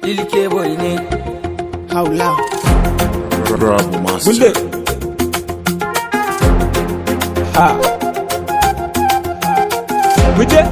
Ilke boy ne. haula Rabu Master. bulle ha muje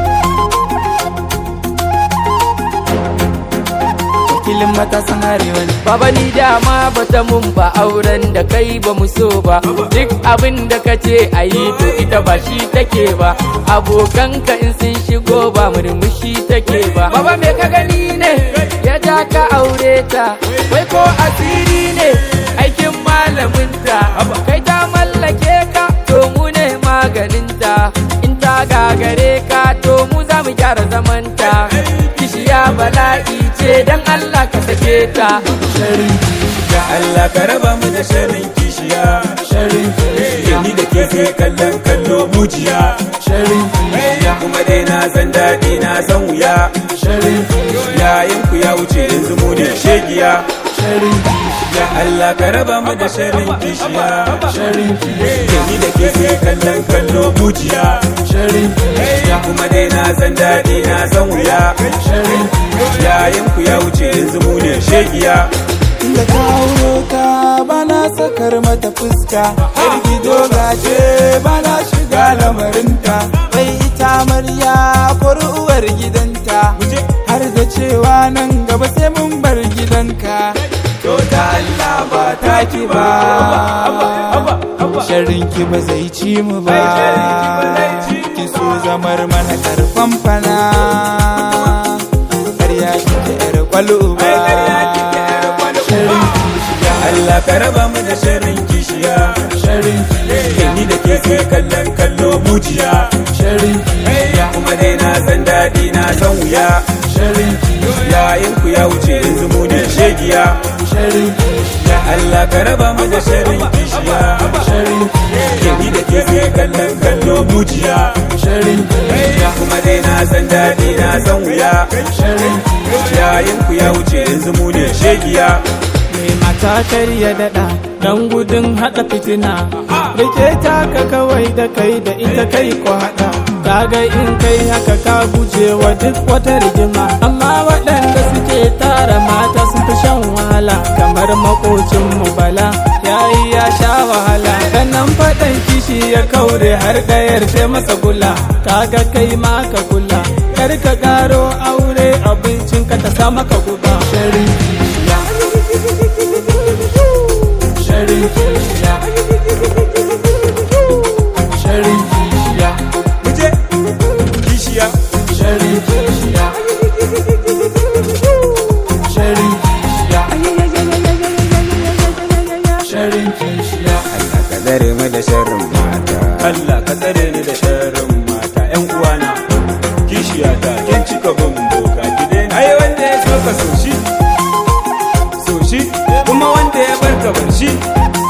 Wakilin matasan arewa ne. Baba ni dama bata mun ba auren da kai ba mu so ba. Duk abin da ka ce a yi to ita ba shi take ba. Abokanka in sun shigo ba murmushi take ba. Baba me ka gani ne ya ja ka aure ta. Wai ko asiri ne aikin malaminta. Kai ta mallake ka to mu ne maganinta. In ta gagare ka to mu za mu gyara zamanta. Kishiya bala'i ce dan Allah ka sake ta. sharin Ya Allah ka raba mu da sharrin kishiya sharin Ya ni da ke sai kallon kallo mujiya sharin Kuma dai na san daɗi na san wuya sharin Yayin ku ya wuce yanzu mu ne shegiya sharin Ya Allah ka raba mu da sharrin kishiya sharin Ya ni da ke sai kallon kallo mujiya sharin Kuma dai na san daɗi na san wuya sharin Yayin ku ya wuce yanzu mu ne shegiya Inda ta auro ta bana sakar mata fuska Har gido gace bana shiga lamarinta Bai ita amarya kori uwar gidanta Har da cewa nan gaba sai mun bar gidanka To ta Allah ba ta ki ba Sharrin ki ba zai ci mu ba Ki so zamar mana karfan fana Karya kike yar kwalo ba Sharrin Allah ka raba mu da sharrin kishiya Sharin Ya ni da ke sai kallon kallo mujiya sharin kuma dai na san daɗi na san wuya sharin yayin ku ya wuce yanzu mu ne shegiya sharin ya Allah ka raba mu da sharrin kishiya sharin ya ni da ke sai kallon kallo mujiya sharin kuma dai na san daɗi na san wuya sharin yayin ku ya wuce yanzu mu ne shegiya mai mata karya daɗa don gudun haɗa fitina rike ta ka kawai da kai da ita kai ko haɗa kaga in kai haka ka guje wa duk wata rigima amma waɗanda suke tara mata sun fi shan wahala kamar makocin mu bala yayi ya sha wahala ganan faɗan kishi ya kaure har ɗayar sai masa gula kaga kai ma ka kula kar ka ƙaro aure abincin ka ta sa maka guba sharin sharin kishiya sharin kishiya muje kishiya sharin kishiya sharin kishiya sharin kishiya Allah ka tsare mu da sharrin mata Allah ka tsare ni da sharrin mata ƴan uwana kishiya ta kin cika bin boka ki daina ai wanda ya so ka so shi so shi kuma wanda ya barka bar shi